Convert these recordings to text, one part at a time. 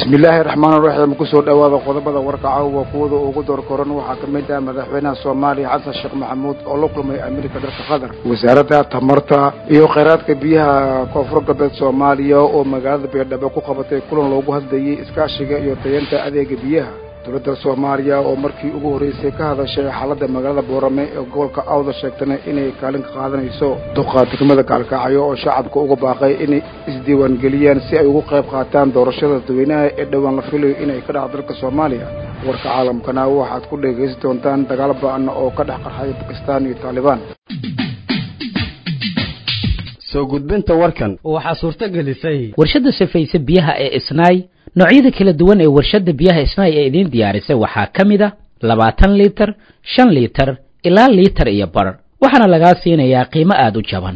bismillaahi raxmaan raxiim kusoo dhowaada qodobada warkaca waa kuwada ugu door koran waxaa ka mid ah madaxweynaha soomaaliya xasan sheekh maxamuud oo la kulmay amiirka dalka qatar wasaaradda tamarta iyo kheyraadka biyaha koonfur galbeed soomaaliya oo magaalada beerdhabo ku qabatay kulan loogu hadlayay iskaashiga iyo tayanta adeega biyaha dowladda soomaaliya oo markii ugu horreysay ka hadashay xaaladda magaalada boorame ee gobolka awda sheegtana inay kaalin ka qaadanayso duqa degmada gaalkacyo oo shacabka uga baaqay inay isdiiwaangeliyaan si ay ugu qayb qaataan doorashada dadweynaha ee dhowaan la filayo inay ka dhac dalka soomaaliya warka caalamkana waxaad ku dhegaysan doontaan dagaal ba-ana oo ka dhex qarxay bakistaan iyo taalibaan soo gudbinta warkan waxaa suurto gelisay warshadda safayse biyaha ee isnaay noocyada kala duwan ee warshadda biyaha isnaay ee idiin diyaarisay waxaa ka mid a labaatan liitar shan liitar ilaa liitar iyo bar waxaana lagaa siinayaa qiimo aada u jaban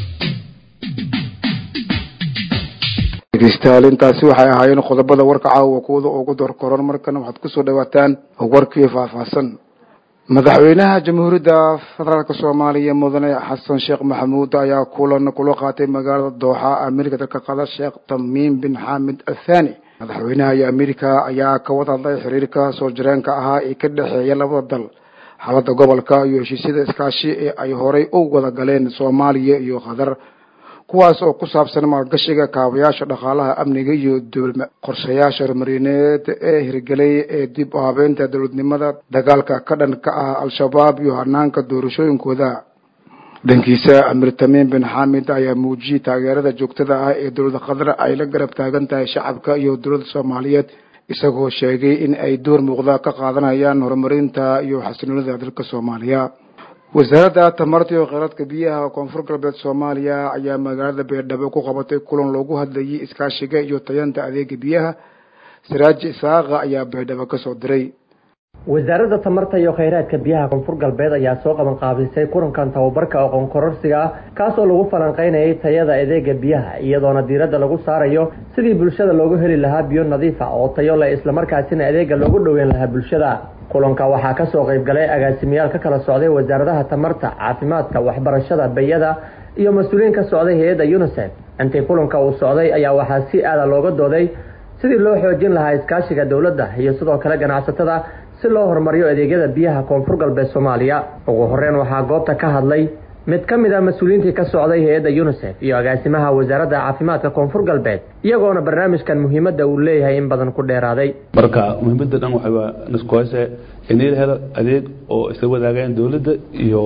dhegeystayaal intaasi waxay ahaayeen qodobada warka caawa kuwada ugu door koran markana waxaad kusoo dhawaataan warkii faahfaahsan madaxweynaha jamhuuriyadda federaalk soomaaliya mudane xasan sheekh maxamuud ayaa kulan kula qaatay magaalada dooxa amiirka dalka qatar sheekh tamiim bin xaamid athani madaxweynaha iyo amiirka ayaa ka wada hadlay xiriirka soo jireenka ahaa ee ka dhexeeya labada dal xaaladda gobolka iyo heshiisyada iskaashi ee ay horay u wada galeen soomaaliya iyo qatar kuwaas oo ku saabsan maalgashiga kaabayaasha dhaqaalaha amniga iyo qorshayaasha horumarineed ee hirgelay ee dib u habeynta dowladnimada dagaalka ka dhan ka ah al-shabaab iyo hanaanka doorashooyinkooda dhankiisa amiir tamiim bin xaamid ayaa muujiyey taageerada joogtada ah ee dowladda qatar ay la garab taagan tahay shacabka iyo dowladda soomaaliyeed isagoo sheegay in ay door muuqda ka qaadanayaan horumarinta iyo xasiloonida dalka soomaaliya wasaaradda tamarta iyo kheyraadka biyaha koonfur galbeed soomaaliya ayaa magaalada beerdhabo ku qabatay kulan loogu hadlayay iskaashiga iyo tayanta adeega biyaha saraaji isaaqa ayaa beerdhabo kasoo diray wasaaradda tamarta iyo kheyraadka biyaha koonfur galbeed ayaa soo qaban qaabisay kulankan tababarka aqoon kororsiga ah kaasoo lagu falanqeynayay tayada adeega biyaha iyadoona diiradda lagu saarayo sidii bulshada loogu heli lahaa biyo nadiif ah oo tayo leh islamarkaasina adeega loogu dhoweyn lahaa bulshada kulanka waxaa kasoo qayb galay agaasimayaal ka kala socday wasaaradaha tamarta caafimaadka waxbarashada bayada iyo mas-uuliyiin ka socday hay-adda unisef intii kulanka uu socday ayaa waxaa si aada looga dooday sidii loo xoojin lahaa iskaashiga dowladda iyo sidoo kale ganacsatada si loo horumariyo adeegyada biyaha koonfur galbeed soomaaliya ugu horeyn waxaa goobta ka hadlay mid ka mid a mas-uuliyiintii ka socday hay-adda unisef iyo agaasimaha wasaaradda caafimaadka koonfur galbeed iyagoona barnaamijkan muhiimadda uu leeyahay in badan ku dheeraaday marka muhiimadda dhan waxaa niskuhayse in la helo adeeg oo isla wadaagaan dowladda iyo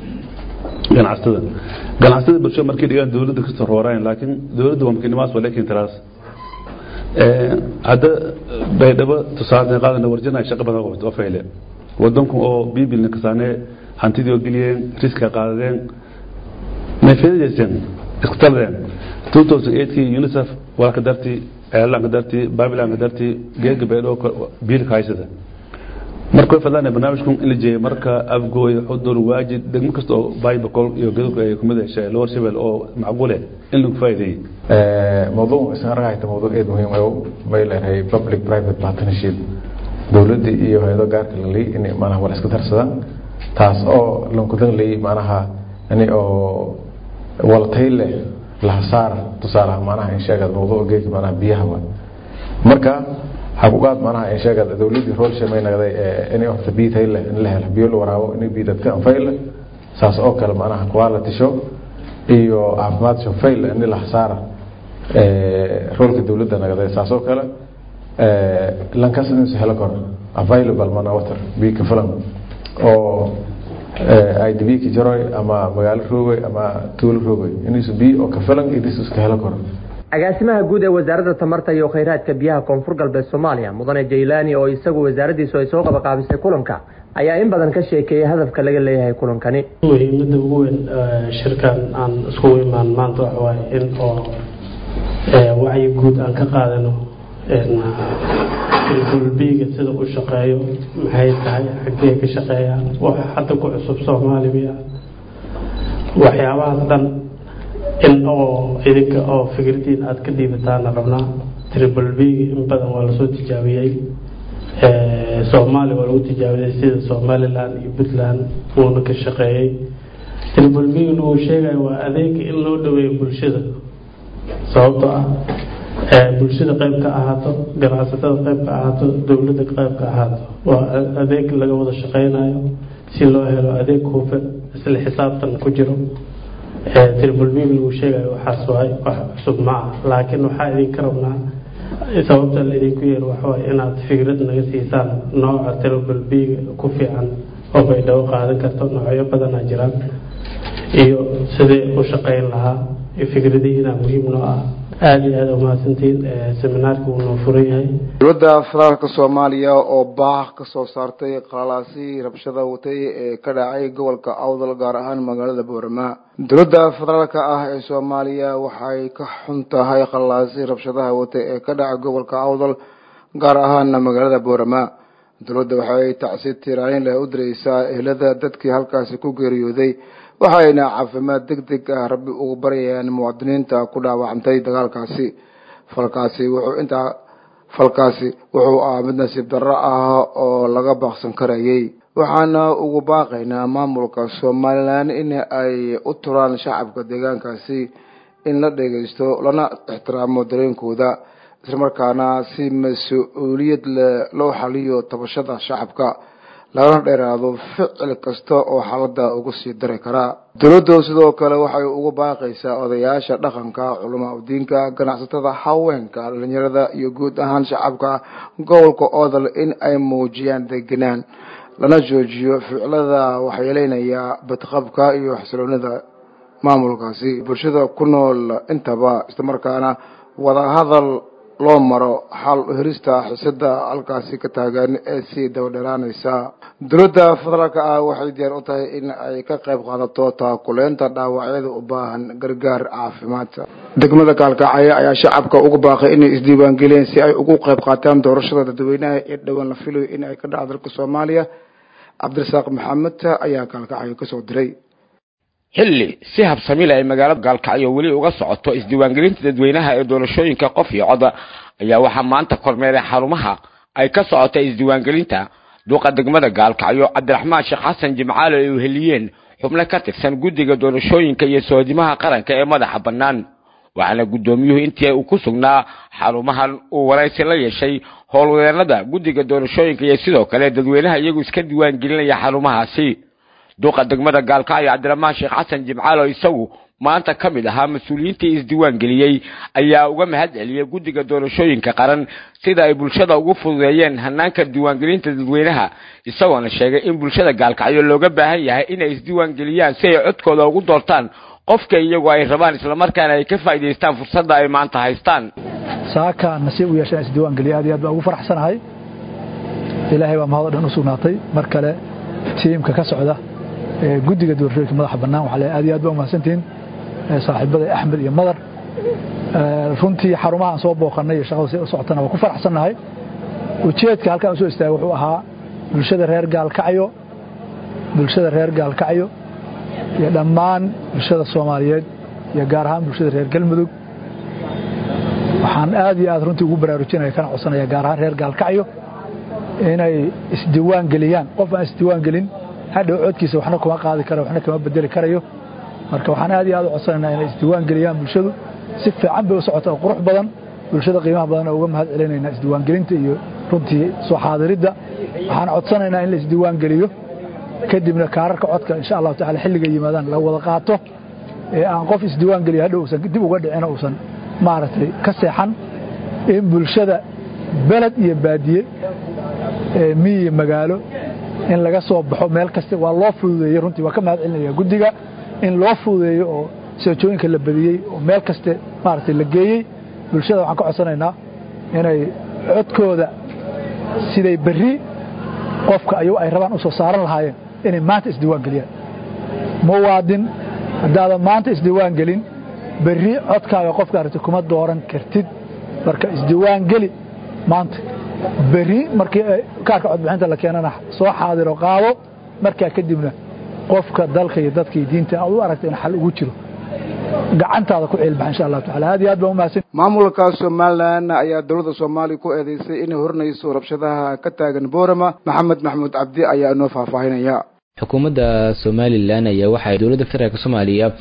ganacsatada ganacsatada bulshada markay dhigaan dowladda kasoo rooraan laakiin dowladda waa makiinimaas waa lekin tiraas hadda baydhabo tusaale qaadana warjana shaqa badan qabto oo fayle wadanku oo bibilna kasaane hantidii oo geliyeen riska qaadadeen nafeedajeysteen iskutaladeen 2008kii unicef walka dartii eelaanka dartii babilanka dartii geega baydhabo biilka haysada marka way fadlaan barnaamijkan in la jeeyo marka afgooy xudur waajid degmo kasta oo baybacol iyo gadubka ay kumid heshay lower shabel oo macquule in lagu faa'iideeyey موضوع isna hayta mawduuc aad muhiim ah may leeyahay public private partnership dawladda iyo hay'ado gaarka la leeyahay in maanaha wala iska darsadaan taas oo lanku dan leeyahay maanaha ani oo wala tayle la saar tusaalaha maanaha in sheegad mawduuc geek maanaha biyaha waa marka xaquuqaad maanaha in sheegad dawladda rol shamay nagday in horta biyo tayle in la helo biyo la waraabo in biyo dadka anfayla saas oo kale maanaha quality show iyo caafimaad show fail in la saara roolka dawladda nagada saasoo kale lankaas inuu helo karo available mana water biika filan oo idb ka jaroy ama magaalo roogay ama tuulo roogay inuusu biyo oo ka filan idisu iska helo karo agaasimaha guud ee wasaaradda tamarta iyo kheyraadka biyaha koonfur galbeed soomaaliya mudane jaylaani oo isagu wasaaraddiisu ay soo qabaqaabisay kulanka ayaa in badan ka sheekeeyay hadafka laga leeyahay kulankani muhiimada ugu weyn shirkan aan iskugu imaan maanta waxa waaye in oo wacyi guud aan ka qaadano gulbiga sida u shaqeeyo maxay tahay xaggee ka shaqeeyaan wax hadda ku cusub soomaaliya waxyaabahaas dhan in oo idinka oo fikirdiin aada ka dhiibataana rabnaa triple b in badan waa lasoo tijaabiyey soomaaliya waa lagu tijaabiyey sida somaliland iyo puntland wuuna ka shaqeeyey triple b uu sheegayo waa adeega in loo dhaweeyo bulshada sababtoo ah bulshada qayb ka ahaato ganacsatada qayb ka ahaato dowladda qayb ka ahaato waa adeeg laga wada shaqeynayo si loo helo adeeg hufan isla xisaabtan ku jiro tribal b lagu sheegayo waxaas waay wax cusub ma ah laakiin waxaa idinka rabnaa sababta la idinku yeero waxawaay inaad fikrad naga siisaan nooca tribal b ku fiican oo baydhabo qaadan karto noocyo badanaa jiraan iyo sidee u shaqeyn lahaa fikradihiina muhiim noo ah aada iyo aada umahadsantiin seminaarka wuu noo furan yahay dowladda federaalka soomaaliya oo baax ka soo saartay qalalaasihii rabshada watay ee ka dhacay gobolka awdal gaar ahaan magaalada boorama dowladda federaalka ah ee soomaaliya waxay ka xun tahay qalalaasihii rabshadaha watay ee ka dhacay gobolka awdal gaar ahaana magaalada boorama dowladda waxay tacsi tiraanin leh u direysaa ehlada dadkii halkaasi ku geeriyooday waxayna caafimaad deg deg ah rabbi ugu baryayaan muwaadiniinta ku dhaawacantay dagaalkaasi falkaasi wuxuu intaa falkaasi wuxuu ah mid nasiib darro ah oo laga baaqsan karayay waxaana ugu baaqaynaa maamulka somalilan in ay u turaan shacabka deegaankaasi in la dhegeysto lana ixtiraamo dareenkooda islamarkaana si mas-uuliyad leh loo xaliyo tabashada shacabka lagana dheeraado ficil kasta oo xaalada ugu sii dari karaa dowladdu sidoo kale waxay ugu baaqaysaa odayaasha dhaqanka culamaa udiinka ganacsatada haweenka dhalinyarada iyo guud ahaan shacabka gobolka oodal in ay muujiyaan degenaan lana joojiyo ficilada waxyeeleynaya badqabka iyo xasiloonida maamulkaasi bulshada ku nool intaba islamarkaana wadahadal loo maro xal herista xisada halkaasi ka taagan ee sii dabadheeraanaysa dowladda federaalka ah waxay diyaar u tahay in ay ka qayb qaadato taakuleynta dhaawacyada u baahan gargaar caafimaadka degmada kaalkacaya ayaa shacabka ugu baaqay inay isdiiwaangeliyeen si ay ugu qayb qaataan doorashada dadweynaha ee dhowaan la filayo in ay ka dhaco dalka soomaaliya cabdirasaaq maxamed ayaa kaalkacyo kasoo diray xilli si habsamile ay magaalada gaalkacyo weli uga socoto isdiiwaangelinta dadweynaha ee doorashooyinka qof iyo cod ayaa waxaa maanta kormeeray xarumaha ay ka socota isdiiwaangelinta duuqa degmada gaalkacyo cabdiraxmaan sheekh xasan jimcaale ay uheliyeen xubno ka tirsan guddiga doorashooyinka iyo soodimaha qaranka ee madaxa bannaan waxaana guddoomiyuhu intii uu ku sugnaa xarumahan uu waraysi la yeeshay howlwadeenada guddiga doorashooyinka iyo sidoo kale dadweynaha iyagu iska diiwaangelinaya xarumahaasi duuqa degmada gaalkacyo cabdiraxmaan sheekh xasan jimcaalo isagu maanta ka mid ahaa mas-uuliyiintii isdiiwaan geliyey ayaa uga mahad celiyey guddiga doorashooyinka qaran sida ay bulshada ugu fududeeyeen hanaanka diiwaangelinta dadweynaha isagoona sheegay in bulshada gaalkacyo looga baahan yahay inay isdiiwaangeliyaan si ay codkooda ugu doortaan qofka iyagu ay rabaan islamarkaana ay ka faa'idaystaan fursadda ay maanta haystaan saaka nasiib u yeeshaan isdiiwaangeliya aad iyo aad baan ugu faraxsanahay ilaahay baa mahad o dhan u sugnaatay mar kale tiimka ka socda guddiga doorashooyinka madaxa bannaan waxaa le aad iyo aad ba umahadsantihiin saaxiibada axmed iyo madar runtii xarumahaan soo booqannay iyo shaqada si u socotana waa ku faraxsannahay ujeedka halkaan u soo istaagay wuxuu ahaa bulshada reer gaalkacyo bulshada reer gaalkacyo iyo dhammaan bulshada soomaaliyeed iyo gaar ahaan bulshada reer galmudug waxaan aad iyo aad runtii ugu baraarujinaya kana codsanaya gaar ahaan reer gaalkacyo inay isdiiwaan geliyaan qof aan isdiiwaan gelin hadhow codkiisa waxna kuma qaadi kara waxna kama bedeli karayo marka waxaan aad iyo aad u codsanaynaa inay isdiiwaan geliyaan bulshadu si fiican bay u socota oo qurux badan bulshada qiimaha badan oo uga mahad celinaynaa isdiiwaangelinta iyo runtii soo xaadiridda waxaan codsanaynaa in la isdiiwaan geliyo kadibna kaararka codka insha allahu tacala xilliga yimaadaan la wada qaato ee aan qof isdiiwaan geliyo hadhow uusan dib uga dhicin uusan maaragtay ka seexan in bulshada beled iyo baadiye miyi magaalo in laga soo baxo meel kasta waa loo fududeeyey runtii waa ka mahad celinaya guddiga in loo fududeeyo oo seejooyinka la badiyey oo meel kaste maaragtay la geeyey bulshada waxaan ka codsanaynaa inay codkooda siday berri qofka ayagu ay rabaan u soo saaran lahaayeen inay maanta isdiiwaan geliyaan muwaadin haddaadan maanta isdiiwaan gelin berri codkaaga qofka aragti kuma dooran kartid marka isdiiwaan geli maanta berri markii kaarka codbixinta la keenana soo xaadiro qaado markaa kadibna qofka dalka iyo dadka iyo diinta aad u aragta in xal ugu jiro gacantaada ku ciilbaxa insha allahu tacala aad iyo aad baan umahadsan maamulka somalilan ayaa dowladda soomaaliya ku eedeysay inay horinayso rabshadaha ka taagan boorama maxamed maxamuud cabdi ayaa inoo faahfaahinaya xukuumadda somalilan ayaa waxay dowladda federaalk soomaaliya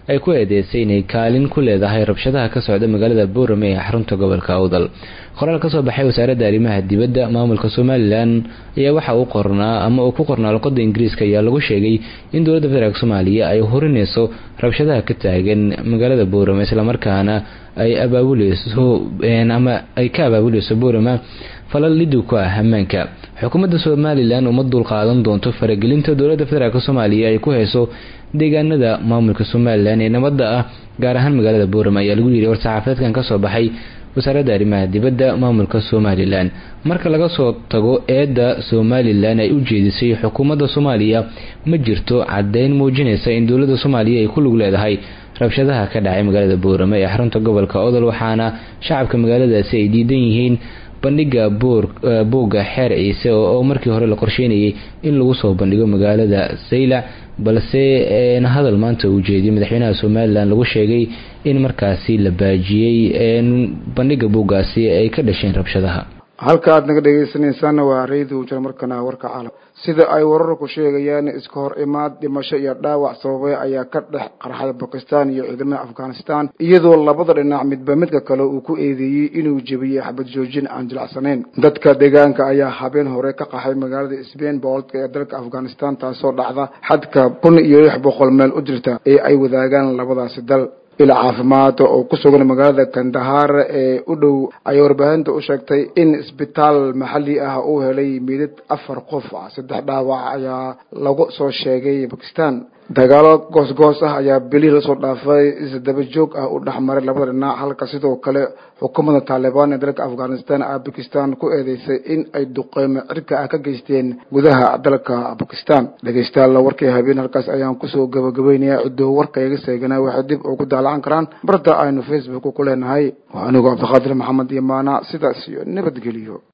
ay ku eedeysay inay kaalin ku leedahay rabshadaha ka socda magaalada boorame ee xarunta gobolka awdal qoraal kasoo baxay wasaaradda arrimaha dibadda maamulka somalilan ayaa waxa uu qornaa ama uu ku qornaa luqada ingiriiska ayaa lagu sheegay in dowladda federaalk soomaaliya ay hurinayso rabshadaha ka taagan magaalada boorame islamarkaana ay abaabuleyso ama ay ka abaabuleyso boorama falal liduu ku ah ammaanka xukuumadda somalilan uma dulqaadan doonto faragelinta dowladda federaalk soomaaliya ay ku hayso deegaanada maamulka somalilan ee nabadda ah gaar ahaan magaalada boorama ayaa lagu yidhi war-saxaafadeedkan kasoo baxay wasaaradda arrimaha dibadda maamulka somalilan marka laga soo tago eedda somalilan ay u jeedisay xukuumadda soomaaliya ma jirto caddeyn muujinaysa in dowladda soomaaliya ay ku lug leedahay rabshadaha ka dhacay magaalada boorame ee xarunta gobolka odol waxaana shacabka magaaladaasi ay diidan yihiin bandhiga boogga xeer ciise oo markii hore la qorsheynayay in lagu soo bandhigo magaalada saylac balse hadal maanta uu jeediyay madaxweynaha somalilan lagu sheegay in markaasi la baajiyey bandhiga booggaasi ay ka dhasheen rabshadaha halka aad naga dhegaysanaysaana waa raydu jir markana warka caalam sida ay wararku sheegayaan iska hor imaad dhimasho iyo dhaawac sababay ayaa ka dhex qarxay bakistan iyo ciidamada afghanistan iyadoo labada dhinac midba midka kale uu ku eedeeyey inuu jebiyey xabad joojin aan jilacsanayn dadka deegaanka ayaa habeen hore ka qaxay magaalada sbain booltka ee dalka afghanistan taasoo dhacda xadka kun iyo lix boqol meel u jirta ee ay wadaagaan labadaasi dal ila caafimaad oo ku sugan magaalada kandahar ee u dhow ayay warbaahinta u sheegtay in isbitaal maxalli ah uu helay meydad afar qof ah saddex dhaawac ayaa lagu soo sheegay bakistan dagaalo goos-goos ah ayaa bilihii lasoo dhaafay isdaba joog ah u dhexmaray labada dhinac halka sidoo kale xukuumadda taalibaan ee dalka afghanistan a bakistan ku eedeysay in ay duqeymo cirka ah ka geysteen gudaha dalka bakistan dhegeystayaal warkii habeen halkaas ayaan kusoo gabagabeynaya ciduu warka iga seegana waxay dib ugu daalacan karaan barta aynu facebook ku leenahay waa anigoo cabdiqaadir maxamed iyo maana sidaas iyo nabadgeliyo